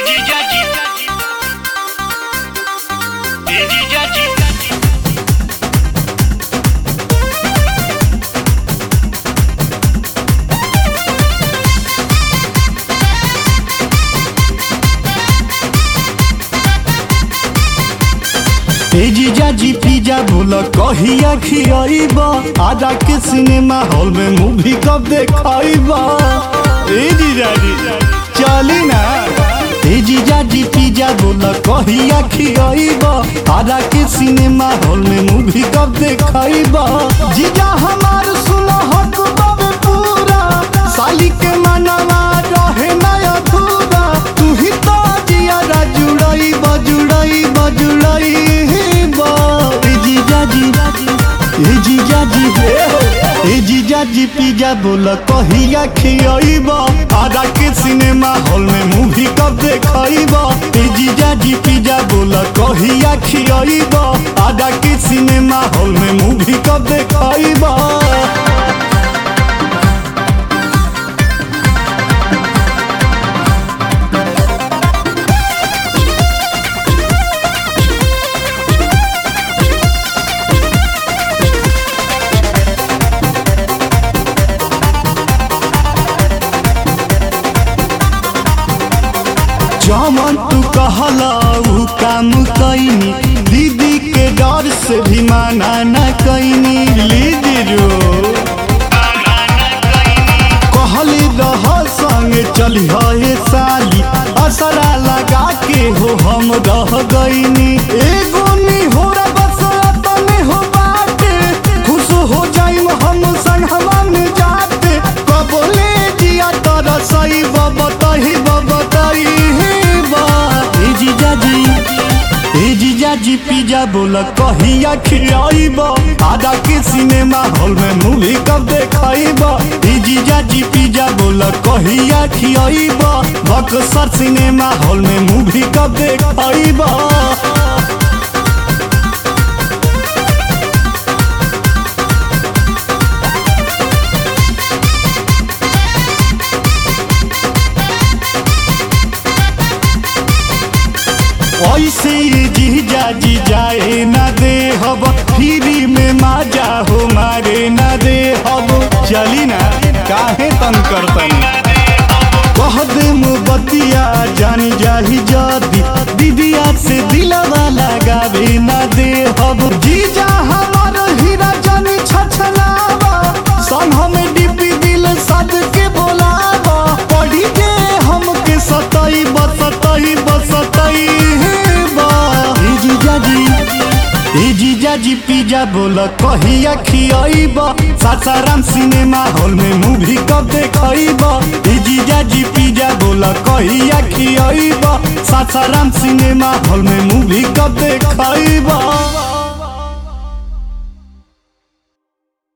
ए जीजा जी पिज्जा बोल कहिया खियाइबा आजा के सिनेमा हॉल में मूवी कब देखाइबा ए जीजा जी चली ना ए जीजा जी पिज्जा बोल कहिया खियाइबा आजा के सिनेमा हॉल में मूवी कब देखाइबा जीजा हमार सुनो हक बाबे पूरा साली के मनवा रहे ना अधूरा तू ही तो जियारा जुड़ई बजुड़ई बजुड़ई ए जीजा जी ए जीजा जी ए जीजा जी पिज्जा बोल कहिया खियाइबा आजा के सिनेमा हॉल में मूवी कब देखाइबा ए जीजा जी पिज्जा बोल कहिया खियाइबा आजा के सिनेमा हॉल में मूवी कब देखाइबा जमन तू कहला उ काम कैनी दीदी के डर से भी माना न कैनी लीजियो कहली रह संगे चली हे साली असरा लगा के हो हम रह गईनी एगो नी हो बस तने हो बाटे खुश हो जाइम हम संगवा में जाते कबोले जिया तर सही बबतही बबतही बा ए जीजा जी ए जीजा जी पिज्जा बोल कहिया खियाइबा आजा के सिनेमा हॉल में मूवी कब देखाइबा ए जीजा जी पिज्जा बोल कहिया खियाइबा बक्सर सिनेमा हॉल में मूवी कब देखाइबा ऐसे जीजा जी जाए ना दे हब फ्री में माजा हो मारे ना दे हब चली ना काहे तन करतन कह दे बतिया जानी जाही जदी दीदिया से दिलवा लगावे ना दे हब जीजा हमार हीरा जानी छछलावा सन हमें डीपी दिल सद के बोलावा पढ़ी के हमके सताई बसताई बसताई ए जीजा जी ए जीजा जी पिज्जा बोल कहिया खियाइबा सासाराम सिनेमा हॉल में मूवी कब देखाइबा ए जीजा जी पिज्जा बोल कहिया खियाइबा सासाराम सिनेमा हॉल में मूवी कब देखाइबा